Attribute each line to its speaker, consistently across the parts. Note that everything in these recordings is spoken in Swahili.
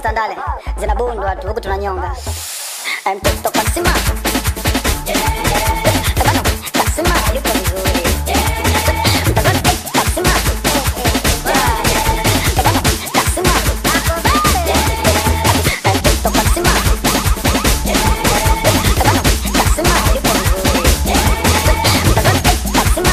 Speaker 1: Tandale zinabundwa tu huku tunanyonga. Eh, Mtoto kasima Eh, bana, kasima yuko vizuri. Mtoto kasima Eh, bana, kasima Eh, mtoto kasima Eh, bana, kasima yuko vizuri. Mtoto kasima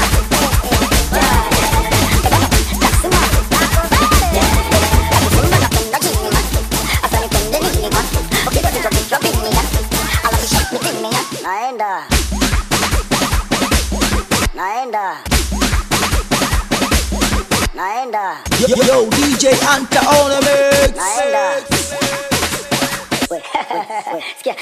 Speaker 1: naenda naenda naenda
Speaker 2: Yo, yo, DJ Anta on the mix.
Speaker 1: naenda We, we, we, sikia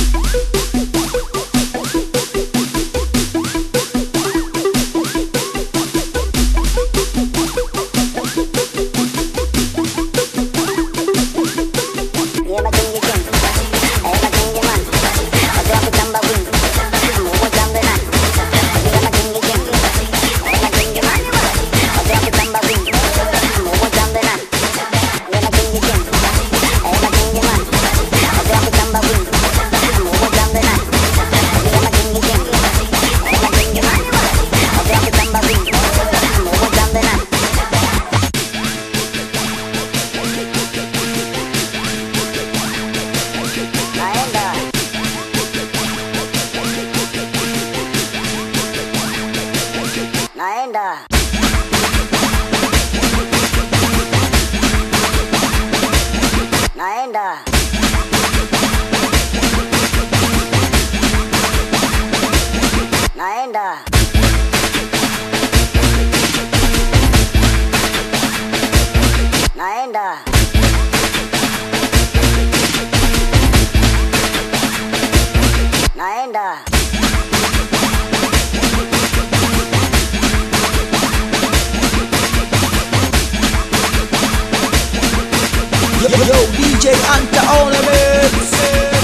Speaker 1: Ye majengi jengi, eh majengi man, wazee wa kutamba wingi, mumo jambe nani. Ye majengi jengi, eh majengi man, wazee wa kutamba wingi, mumo jambe nani. Ye majengi jengi, eh majengi man, wazee wa kutamba wingi, mumo jambe nani. Ye majengi jengi, eh majengi man, wazee wa kutamba wingi, mumo jambe nani. Naenda. Naenda. Naenda. Naenda. Naenda. Naenda.
Speaker 2: Yo, yo, DJ Anta on the mix.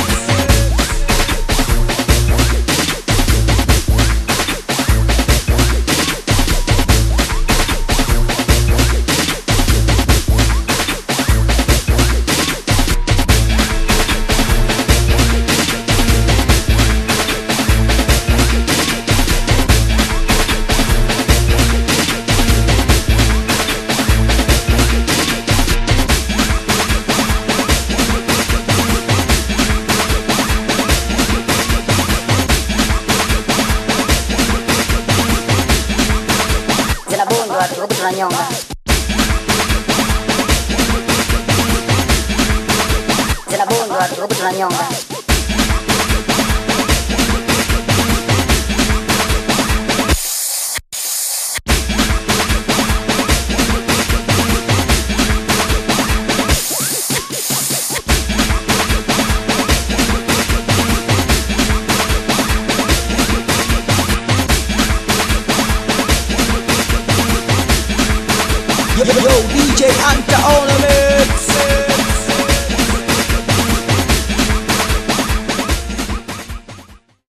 Speaker 1: zinabundwa tu huku tunanyonga. Zinabundwa tu huku tunanyonga.
Speaker 2: Yo, yo, DJ Anta on the mix.